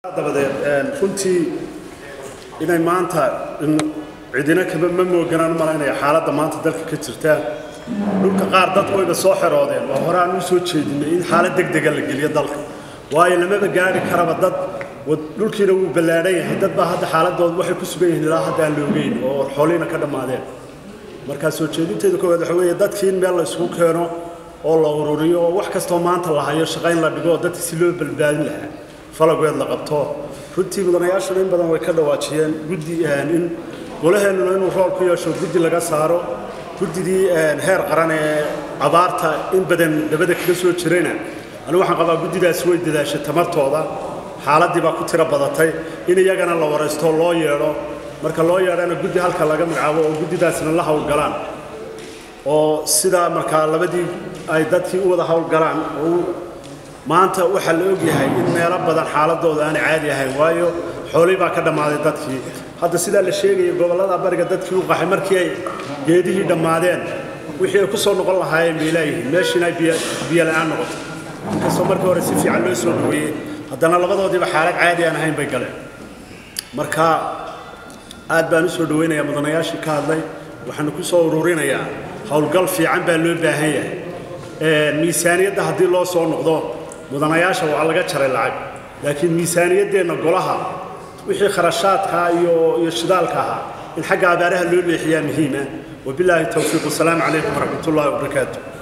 dabadeed runtii inay maanta cidina kaba ma mooganaan malaynaya xaaladda maanta dalka ka jirta dhulka qaar dadku wayba soo xeroodeen waa hore aan u soo jeedinay in xaalad degdega la geliyo dalka waayo lamaba gaari karaba dad dhulkiina wuu ballaadhan yahay dad baa hadda xaaladooda waxay ku sugan yihiin ilaa hadda aan la ogeyn oo xooliina ka dhammaadeen markaa soo jeedinteeda koowaad waxa weeye dadkii in meel la isugu keeno oo la ururiyo oo wax kastoo maanta la hayo shaqayn la dhigo oo dadka si loo badbaadin lahaa falageed la qabto runtii mudanayaashuna in badan way ka dhawaajiyeen guddi in golaheennuna inuu rool ku yeesho guddi laga saaro guddidii heer qaran ee abaarta in badan dabada kaga soo jirayna anigu waxaan qabaa guddidaasi way dadaashay tamartooda xaaladdii baa ku tiro badatay in iyagana la waraysto loo yeedho marka loo yeedhana guddi halka laga magacaabo oo guddidaasina la howlgalaan oo sidaa markaa labadii ay dadkii u wada howlgalaan oo maanta waxaa la ogyahay in meelo badan xaaladooda aanay caadi ahayn waayo xoolii baa ka dhammaaday dadkii hadda sidaa la sheegaya gobollada bariga dadkii u qaxay markii ay geedihii dhammaadeen wixii ay ku soo noqon lahaayeen bay leeyihiin meeshiina ay biyo la'aan noqoto inkastoo markii hore si fiican loo soo dhaweeyey haddana labadoodiiba xaalad caadi aan ahayn bay galeen marka aad baan u soo dhawaynayaa mudanayaashii ka hadlay waxaanu ku soo ururinayaa howlgal fiican baa loo baahan yahay miisaaniyadda haddii loo soo noqdo mudanayaasha waa laga jaray lacag laakiin miisaaniyaddeenna golaha wixii kharashaadkaa iyo iyo shidaalka ahaa in xagga abaaraha loo leexiyaa muhiima wabilaahi towfiiq wasalaamu calaykum waraxmat ullahi wabarakaatu